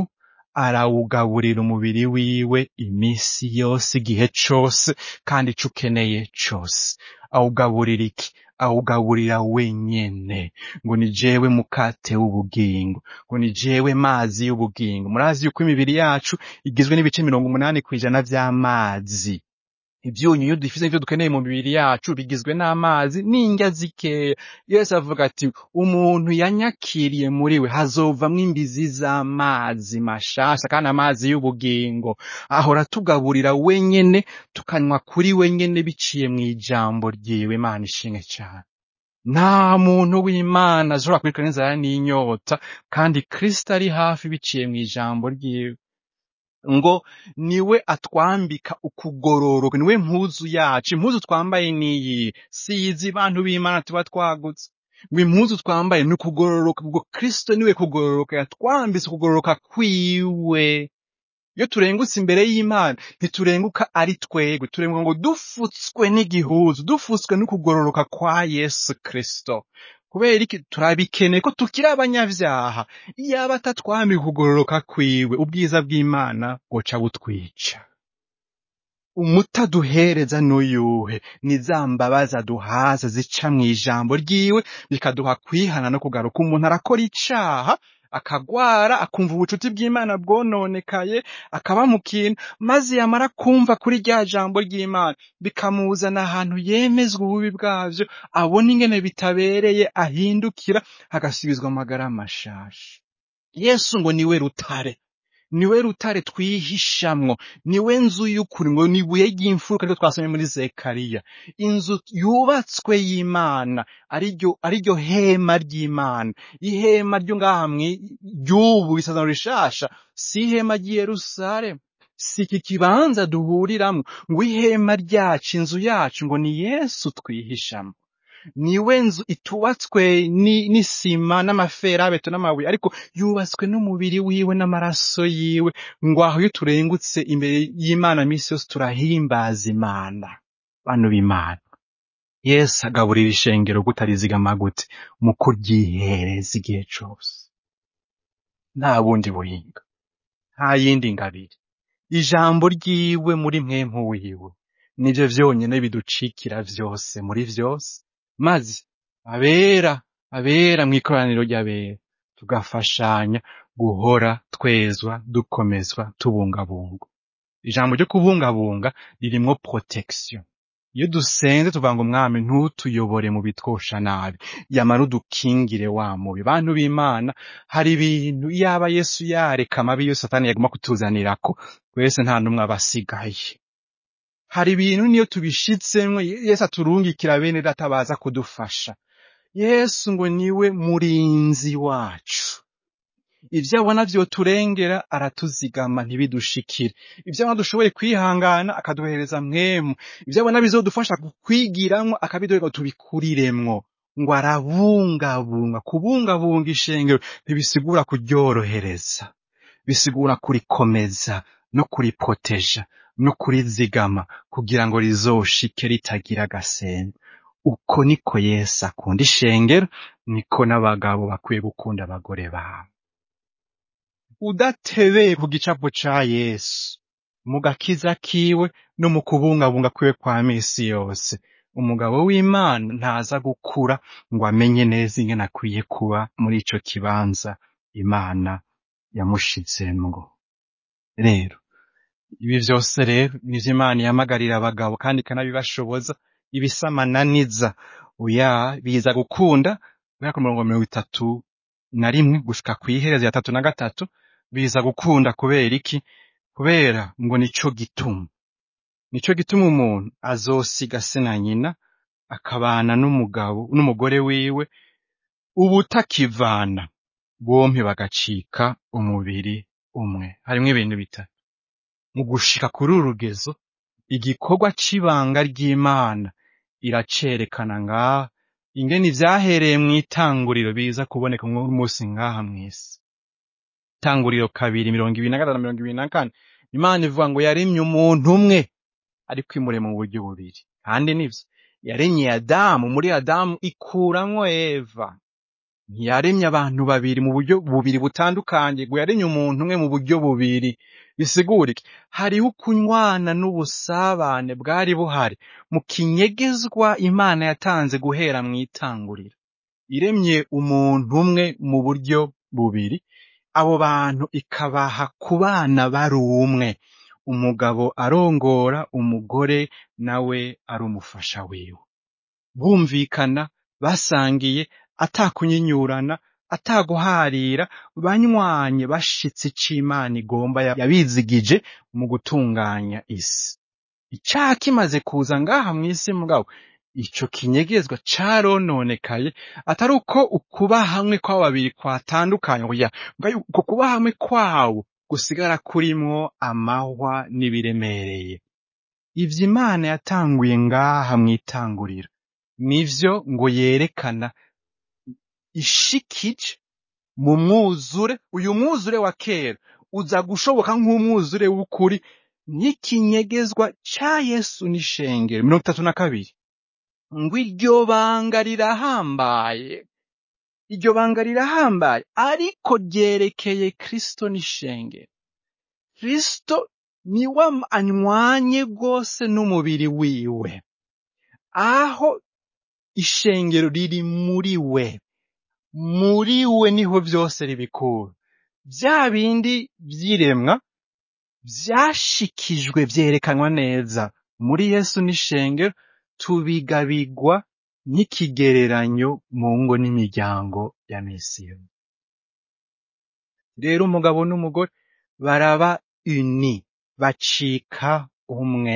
arawugaburira umubiri wiwe imisi yose igihe cose kandi ico ukeneye cose awugaburira iki awugaburira wenyene ngo ni jewe mukate w'ubugingo ngo ni jewe mazi y'ubugingo murazi yuko imibiri yacu igizwe n'ibice mirongo umunani kw'ijana vy'amazi ivyunyunyu dufise ivyo dukeneye mu mibiri yacu bigizwe n'amazi n'indya zikeya yesu avuga ati umuntu yanyakiriye muri we hazovamwo imbizi z'amazi mashasha kandi amazi y'ubugingo ahora tugaburira wenyene tukanywa kuri wenyene biciye mw'ijambo ryiwe imana ishimwe cane nta muntu w'imana ashobora kwirukana inzara n'inyota kandi kristo ari hafi biciye mw'ijambo ryiwe ngo niwe atwambika ukugororoka niwe mpuzu yacu impuzu twambaye niyi si izi bantu b'imana tuba twagutse ngo impuzu twambaye ni ukugororoka ubwo kristo niwe kugororoka yatwambitse ukugororoka kwiwe iyo turengutse imbere y'imana ntiturenguka ari twebwe turenguka ngo dufutswe n'igihuzu dufutswe n'ukugororoka kwa yesu kristo kubera iki turabikeneye ko tukiri abanyavyaha iyaba atatwambika ukugororoka kwiwe ubwiza bw'imana bwoca butwica umuti aduhereza n'uyuhe ni za mbabazi aduhaza zica mw'ijambo ryiwe bikaduha kwihana no kugaruka umuntu arakora icaha akagwara akumva ubucuti bw'imana bwononekaye akaba mu kintu maze yamara kumva kuri rya jambo ry'imana bikamuzana ahantu yemezwa ububi bwavyo abona ingene bitabereye ahindukira agasubizwa amagara mashasha yesu ngo niwe rutare niwe rutare twihishamwo niwe nzu y'ukuri ngo ni ibuye ry'imfuruka ryo twasomye muri zekariya inzu yubatswe y'imana ariryo ariryo hema ry'imana ihema ryo ngaha mwi- ry'ubu isezerano rishasha si ihema ry'i yerusalemu si iki kibanza duhuriramwo ngo ihema ryacu inzu yacu ngo ni yesu twihishamwo niwe nzu itubatswe ni- n'isima n'amaferabeto n'amabuye ariko yubatswe n'umubiri wiwe n'amaraso yiwe ngo aho iyo turengutse imbere y'imana minsi yose turahimbaza imana bantu b'imana yesu agaburira ishengero gutarizigama gute mu kuryihereza igihe cose nta bundi buhinga nta yindi ngabire ijambo ryiwe muri mwemu wiwe nivyo vyonyene biducikira vyose muri vyose maze abera abera mw'ikoraniro ry'abera tugafashanya guhora twezwa dukomezwa tubungabungwa ijambo ryo kubungabunga ririmwo protection iyo dusenze tuvuga ngo mwami ntutuyobore mu bitwosha nabi yamara udukingire wa mubi bantu b'imana hari ibintu yaba yesu yareka amabi yose satani yaguma kutuzanirako twese nta n'umwe aba asigaye hari ibintu niyo tubishitsemwo yesu aturungikira bene data baza kudufasha yesu ngo niwe murinzi wacu ivyo abona vyoturengera aratuzigama ntibidushikire ivyo abona dushoboye kwihangana akaduhereza mwemu ivyo abona bizodufasha kukwigiramwo akabiduhera ngo tubikuriremwo ngo arabungabunga kubungabunga ishengero ntibisigura kuryorohereza bisigura kurikomeza no kuriproteja no kurizigama kugira ngo rizoshike ritagira agasenga uko niko yesu akunda ishengero niko n'abagabo bakwiye gukunda abagore babo udatebeye ku gicapo ca yesu mu gakiza kiwe no mu kubungabunga kwiwe kwa misi yose umugabo w'imana ntaza gukura ngo amenye neza ingene akwiye kuba muri ico kibanza imana yamushizemwo rero ibi vyose rero nivyo imana ihamagarira abagabo kandi ikanabibashoboza ibisamananiza oya biza gukunda guhera ku mirongo mirongo itatu na rimwe gushika kw'iherezo ya tatu na gatatu biza gukunda kubera iki kubera ngo nico gituma nico gituma umuntu azosiga se na nyina akabana n'umugabo n'umugore wiwe ubutakivana bompi bagacika umubiri umwe harimwo ibintu bitatu mu gushika kuri uru rugezo igikorwa c'ibanga ry'imana iracerekana ngaha ingene ivyahereye mw'itanguriro biza kuboneka munsi ngaha mw'isi itanguriro kabiri mirongo ibiri na gatatu na mirongo ibiri na kane imana ivuga ngo yaremye umuntu umwe ariko imurema mu buryo bubiri kandi nivyo yaremye adamu muri adamu ikuramwo eva ntiyaremye abantu babiri mu buryo bubiri butandukanye ngo yaremye umuntu umwe mu buryo bubiri bisigura iki hariho ukunywana n'ubusabane bwari buhari mu kinyegezwa imana yatanze guhera mu itanguriro iremye umuntu umwe mu buryo bubiri abo bantu ikabaha kubana bari umwe umugabo arongora umugore nawe ari umufasha wiwe bumvikana basangiye atakunyinyurana ataguharira banywanye bashitse ico imana igomba yabizigije mu gutunganya isi icaha kimaze kuza ngaha mw'isi mugabo ico kinyegezwa carononekaye atari uko ukuba hamwe kw'abo babiri kwatandukanye oya mugabo uko kuba hamwe kwawo gusigara kurimwo amahwa n'ibiremereye ivyo imana yatanguye ngaha mw'itanguriro nivyo ngo yerekana ishikije mu mwuzure uyu mwuzure wa kera uza gushoboka nk'umwuzure w'ukuri n'ikinyegezwa ca yesu n'ishengero mirongo itatu na kabiri ngo iryo banga rirahambaye iryo banga rirahambaye ariko ryerekeye kristo n'ishengero kristo niwe anywanye rwose n'umubiri wiwe aho ishengero riri muri we muri we niho vyose ribikura vya bindi vy'iremwa vyashikijwe vyerekanwa neza muri yesu n'ishengero tubigabigwa nk'ikigereranyo mu ngo n'imiryango ya mesiya rero umugabo n'umugore baraba uni bacika umwe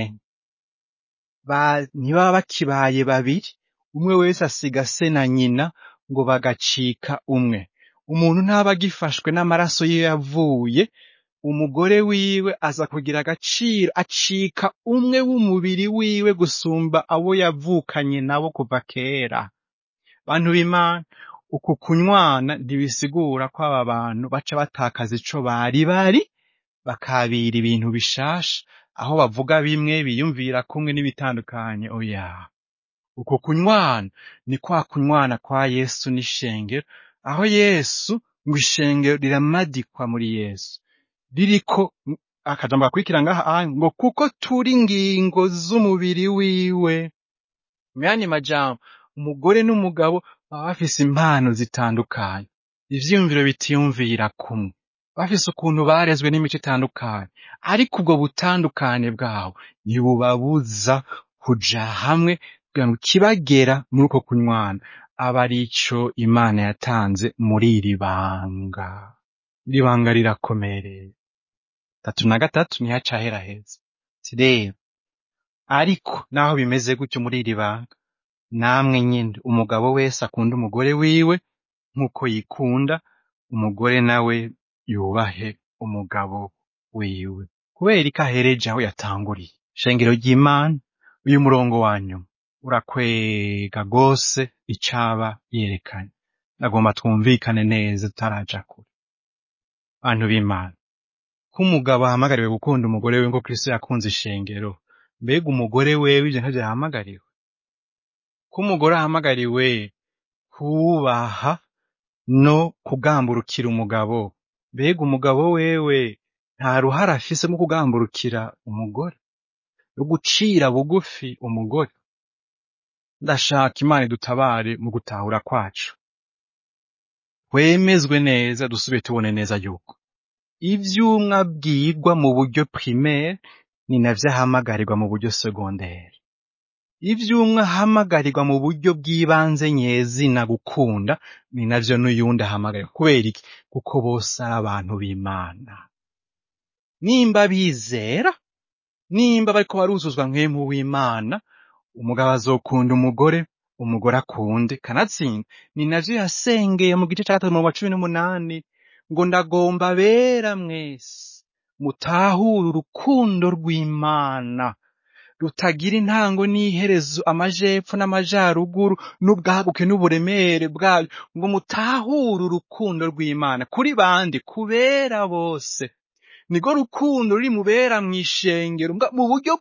ba- ntibaba bakibaye babiri umwe wese asiga se na nyina ngo bagacika umwe umuntu ntaba agifashwe n'amaraso ye yavuye umugore wiwe aza kugira agaciro acika umwe w'umubiri wiwe gusumba abo yavukanye nabo kuva kera bantu b'imana uku kunywana ntibisigura ko aba bantu baca batakaza ico bari bari bakabira ibintu bishasha aho bavuga bimwe biyumvira kumwe n'ibitandukanye oya uko kunywana ni kwa kunywana kwa yesu n'ishengero aho yesu ngo ishengero riramadikwa muri yesu ririko akajambo gakurikira ngaha aya, ngo kuko turi ingingo z'umubiri wiwe mu yandi majambo umugore n'umugabo baba bafise impano zitandukanye ivyiyumviro bitiyumvira kumwe bafise ukuntu barezwe n'imico itandukanye ariko ubwo butandukane bwabo ntibubabuza kuja hamwe kugira ngo ikibagera muri uko kunywana aba ari ico imana yatanze muri iri banga iri banga rirakomereye tatu na gatatu niho acahera heza Ati rero ariko naho bimeze gutyo muri iri banga namwe nyine umugabo wese akunda umugore wiwe nk'uko yikunda umugore nawe yubahe umugabo wiwe kubera ko ahereje aho yatanguriye shengero ry'imana uyu murongo wa nyuma urakwega rwose icaba yerekanye nagomba twumvikane neza tutaraja kure bantu b'imana ko umugabo ahamagariwe gukunda umugore we ngo kristo yakunze ishengero mbega umugore wewe ivyo ntavyo yahamagariwe ko umugore ahamagariwe kubaha no kugamburukira umugabo mbega umugabo wewe nta ruhara afise mu kugamburukira umugore no gucira bugufi umugore ndashaka imana idutabare mu gutahura kwacu wemezwe neza dusubire tubone neza yuko ivyumwe abwirwa mu buryo primaire ni navyo ahamagarirwa mu buryo secondaire ivyumwe ahamagarirwa mu buryo bw'ibanze nyezina gukunda ni navyo n'uyundi ahamagarirwa kubera iki kuko bose ari abantu b'imana nimba bizera nimba bariko baruzuzwa nk'emu w'imana umugabo azokunda umugore umugore akunde kanatsinda ni navyo yasengeye mu gice ca gatatu mu wa cumi n'umunani ngo ndagomba bera mwese mutahure urukundo rw'imana rutagira intango n'iherezo amajepfo n'amajaruguru n'ubwaguke n'uburemere bwayo ngo mutahure urukundo rw'imana kuri bande kubera bose nirwo rukundo ruri mubera mw'ishengero mbwa mu buryo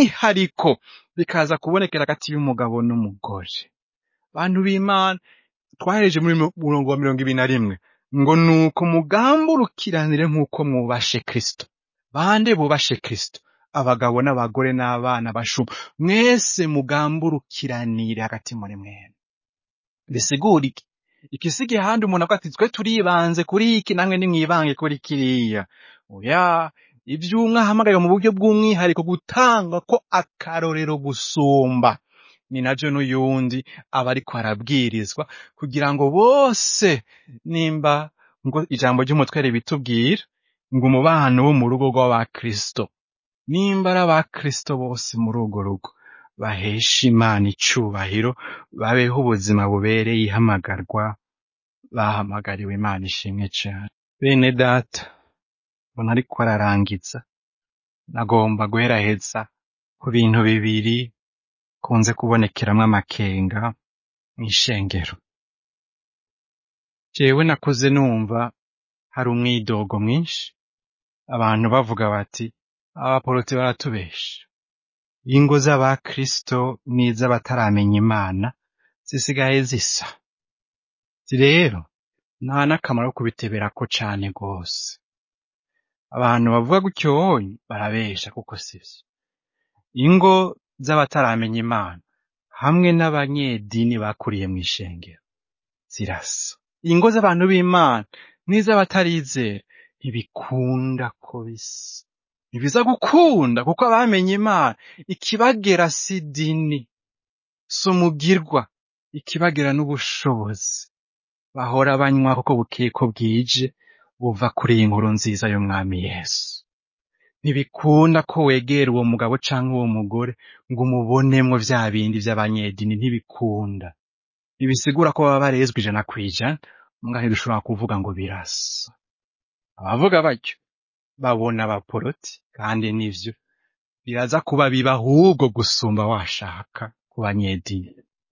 bw'umwihariko bikaza kubonekera hagati y'umugabo n'umugore bantu b'imana twahereje muri murongo wa mirongo ibiri na rimwe ngo nuko mugamburukiranire nk'uko mwubashe kristo bande bubashe kristo abagabo n'abagore n'abana bashuma mwese mugamburukiranire hagati muri mwene bisigura iki ikisigaye ahandi umuntu avuga ati twe turibanze kuri iki namwe nimwibange kuri kiriya oya ivy'umwe ahamagaye mu buryo bw'umwihariko gutanga ko akarorero gusumba ni navyo n'uyundi aba ariko arabwirizwa kugira ngo bose nimba ngo ijambo ry'umutwere bitubwira ngo umubano wo mu rugo rw'abakristo nimba ari abakristo bose muri urwo rugo bahesha imana icubahiro babeho ubuzima bubereye ihamagarwa bahamagariwe imana ishimwe cane bene data mbona ariko ararangiza nagomba guheraheza ku bintu bibiri kunze kubonekeramwo amakenga mw'ishengero jewe nakuze numva hari umwidogo mwinshi abantu bavuga bati abaporoti baratubesha ingo z'abakristo n'iz'abataramenya imana zisigaye zisa rero nta n'akamaro ko kubiteberako cane rwose abantu bavuga gutyo barabesha kuko sivyo ingo z'abataramenya imana hamwe n'abanyedini bakuriye mw'ishengero zirasa ingo z'abantu b'imana n'iz'abatarizera ntibikunda ko bisa ntibiza gukunda kuko abamenye imana ikibagera si dini si umugirwa ikibagera n'ubushobozi bahora banywa kuko bukeye ko bwije buva kuri iyi nkuru nziza y'umwami yesu ntibikunda ko wegera uwo mugabo canke uwo mugore ngo umubonemwo vya bindi vy'abanyedini ntibikunda ntibisigura ko baba barezwe ijana kw'ijana mbwa ntidushobora kuvuga ngo birasa abavuga batyo babona abaporoti kandi nivyo biraza kuba biba ahubwo gusumba washaka ku banyedini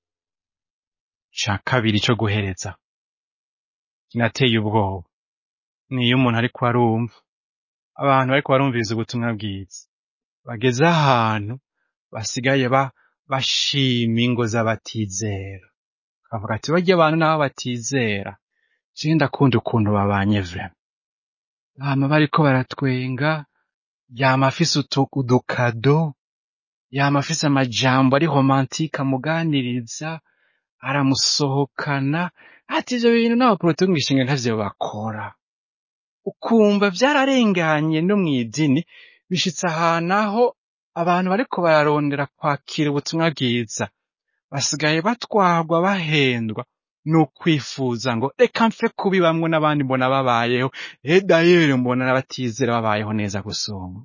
ca kabiri co guhereza kinateye ubwoba niyo umuntu ariko arumva abantu bariko barumviriza ubutumwa bwiza bageze ahantu basigaye ba bashima ingo z'abatizera bavuga ati barya abantu nabo batizera je ndakunda ukuntu babanye vrema bama bariko baratwenga yama afise utu- udukado yama afise amajambo ari romantike amuganiriza aramusohokana ati ivyo bintu n'abaporoti bo mw'ishengero ntavyo bakora ukumva vyararenganye no mw'idini bishitse ahantu aho abantu bariko bararondera kwakira ubutumwa bwiza basigaye batwarwa bahendwa n'ukwifuza ngo reka mpfe kubibamwo n'abandi mbona babayeho edayeri mbona n'abatizera babayeho neza gusumba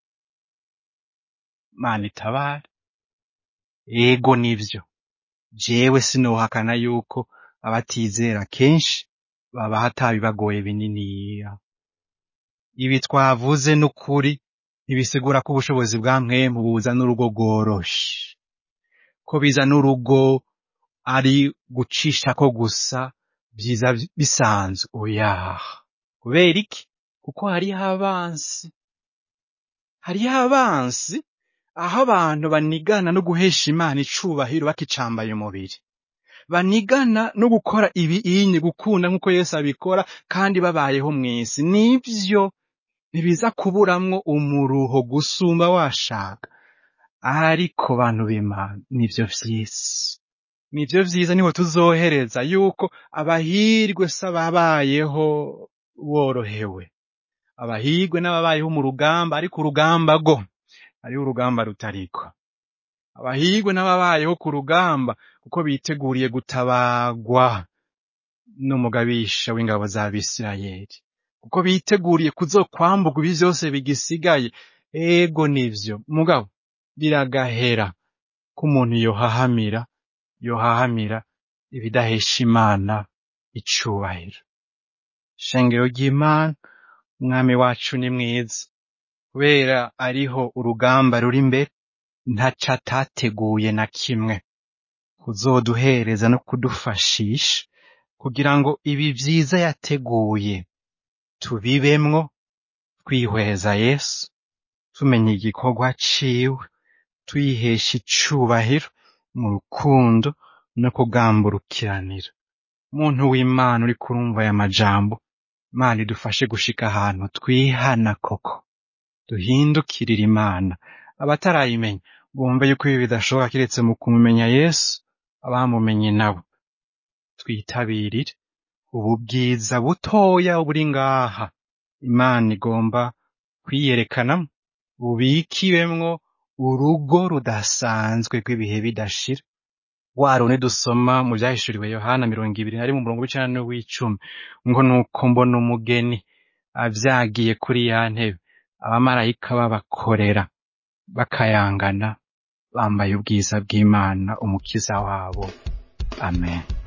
mana itabare ego nivyo jewe sinohakana yuko abatizera kenshi baba hatabibagoye bininiya ibi twavuze n'ukuri ntibisigura ko ubushobozi bwa mwemu buza n'urugo rworoshe ko biza n'urugo ari gucishako gusa vyiza bisanzwe oya kubera iki kuko hariho abansi hariho abansi aho abantu banigana no guhesha imana icubahiro bakicambaye umubiri banigana no gukora ibi inye gukunda nk'uko yesu abikora kandi babayeho mw'isi nivyo ntibiza kuburamwo umuruho gusumba washaka ariko bantu b'imana nivyo vy'isi nivyo vyiza niho tuzohereza yuko abahirwe si ababayeho borohewe abahirwe n'ababayeho mu rugamba ariko urugamba rwo hariho urugamba rutariko abahirwe n'ababayeho ku rugamba kuko biteguriye gutabagwa n'umugabisha w'ingabo z'abisirayeli kuko biteguriye kuzokwamburwa ibi vyose bigisigaye ego nivyo mugabo biragahera ko umuntu yohahamira yohahamira ibidahesha imana icubahiro shengero ry'imana umwami wacu ni mwiza kubera ariho urugamba ruri imbere ntaco atateguye na kimwe kuzoduhereza no kudufashisha kugira ngo ibi vyiza yateguye tubibemwo twihweza yesu tumenya igikorwa ciwe tuyihesha icubahiro mu rukundo no kugamburukiranira muntu w'imana uri kurumva aya majambo imana idufashe gushika ahantu twihana koko duhindukirira imana abatarayimenya bumve yuko ibi bidashoboka kiretse mu kumumenya yesu abamumenye nabo twitabirire ubu bwiza butoya buri ngaha imana igomba kwiyerekanamo bubikiwemwo urugo rudasanzwe rw'ibihe bidashira wa rundi dusoma mu byahishuriwe yohana mirongo ibiri na rimwe umurongo w'icenda n'uw'icumi ngo nuko mbona umugeni avyagiye kuri ya ntebe abamarayika babakorera bakayangana bambaye ubwiza bw'imana umukiza wabo amen